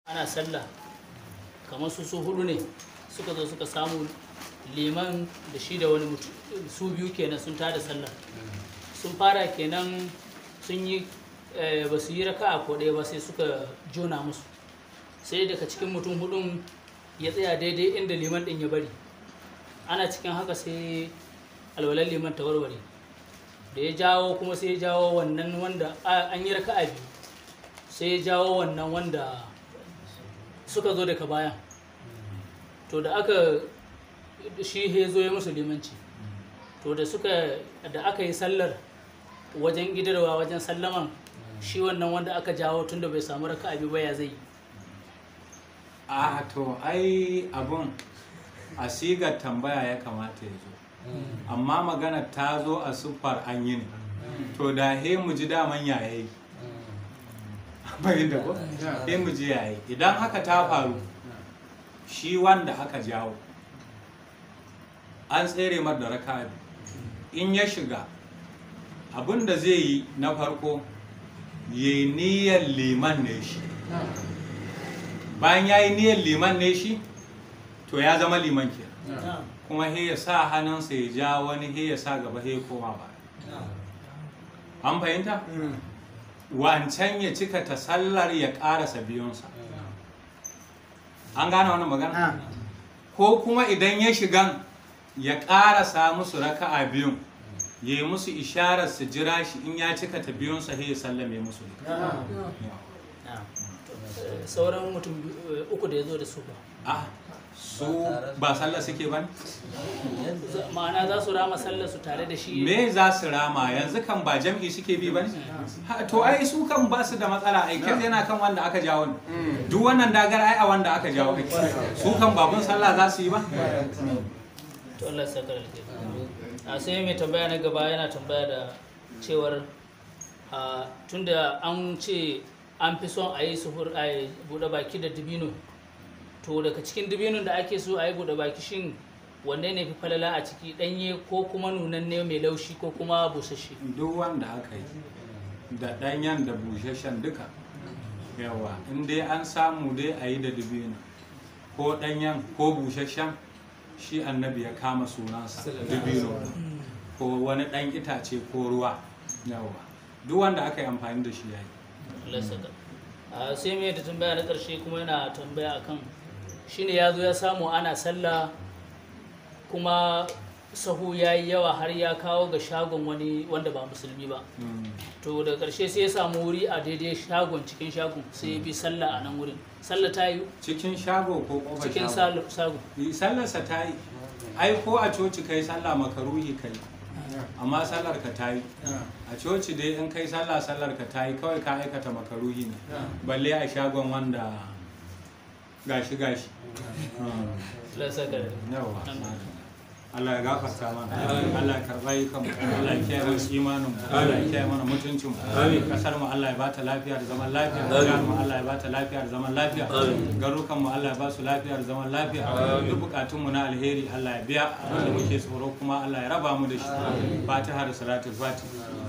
ana sallah kamar su su hudu ne suka zo suka samu liman da shi da wani mutum su biyu kenan sun tada sallah sun fara kenan sun yi eh, ba su yi raka a ɗaya ba sai suka jona musu sai daga cikin mutum hudun ya tsaya daidai inda liman ɗin ya bari ana cikin haka sai alwalar liman ta warware da ya jawo kuma sai ya jawo wannan wanda a- an yi raka a biyu sai ya jawo wannan wanda suka zo daga baya to da aka shi ya zo ya musu limanci to da suka da aka yi sallar wajen gidarwa wajen sallaman shi wannan wanda aka jawo tunda bai samu raka abi ba ya zai yi a to ai abun a sigar tambaya ya kamata ya zo amma magana ta zo a siffar an yi ne to da he mu ji daman yayayi bayan da ko he mu ji yayi idan haka ta faru shi wanda aka jawo an tsere mar da raka in ya shiga abin da zai yi na farko ya niyyar liman ne shi bayan ya yi niyyar liman ne shi to ya zama liman ke kuma he ya sa hannunsa ya ja wani he ya sa gaba he ya koma ba an fahimta wancan ya cika ta sallar ya ƙarasa biyunsa an gane wannan magana ko kuma idan ya shigan ya ƙarasa musu raka'a biyun ya yi musu isharar su jira shi in ya cika ta biyunsa he ya sallame musu Eh, sauran mutum biyu- eh, uku da ya zo da su ba ah su ba sallah suke ba ne Za- ma'ana za su rama sallar su tare da shi me za su rama yanzu kan ba jam'i suke bi ba ne Ha, to ai su kan ba su da matsala ai kai yana kan wanda aka jawo ne duk wannan dagar ai a wanda aka jawo kake su kan babun sallah za su yi ba to Allah ya saka alheri a sai mai tambaya na gaba yana tambaya da cewar a tunda an ce an fi son a yi suhur a yi buɗe baki da dibino to daga cikin dibinon da ake so a yi buɗe baki shin wanne ne fi falala a ciki ɗanye ko kuma nunanne mai laushi ko kuma busasshe duk wanda aka yi da ɗanyen da busasshen duka yawa in dai an samu dai a yi da dubino ko ɗanyen ko busasshen shi annabi ya kama sunansa dubino ko wani ɗan itace ko ruwa yawa duk wanda aka yi amfani da shi ya yi Allah ya saka a sai mai da tambaya na ƙarshe kuma yana tambaya akan shine ya zo ya samu ana sallah kuma sahu ya yi yawa har ya kawo ga shagon wani wanda ba musulmi ba Mm. to da ƙarshe sai ya samu wuri a daidai shagon cikin shagon sai ya bi sallah a nan wurin sallah ta yi cikin shago ko kofar cikin shago sal- shagon Yi sallarsa ta yi ai ko a coci kai sallah makaruhi kai amma sallar ka ta yi a coci dai in kai sallah sallar ka ta yi kawai ka aikata makaruhi ne balle a shagon wanda gashi gashi Allah ya saka yawa Allah ya gafarta mana Allah ya karɓa yi kanmu Allah ya kiyaye mana imanin mu Allah ya kiyaye mana mutuncin mu kasar mu Allah ya bata lafiya da zaman lafiya jihar mu Allah ya bata lafiya da zaman lafiya garukan mu Allah ya ba su lafiya da zaman lafiya duk bukatun mu na alheri Allah ya biya abinda muke tsoro kuma Allah ya raba mu da shi Fatiha da salatul Fatiha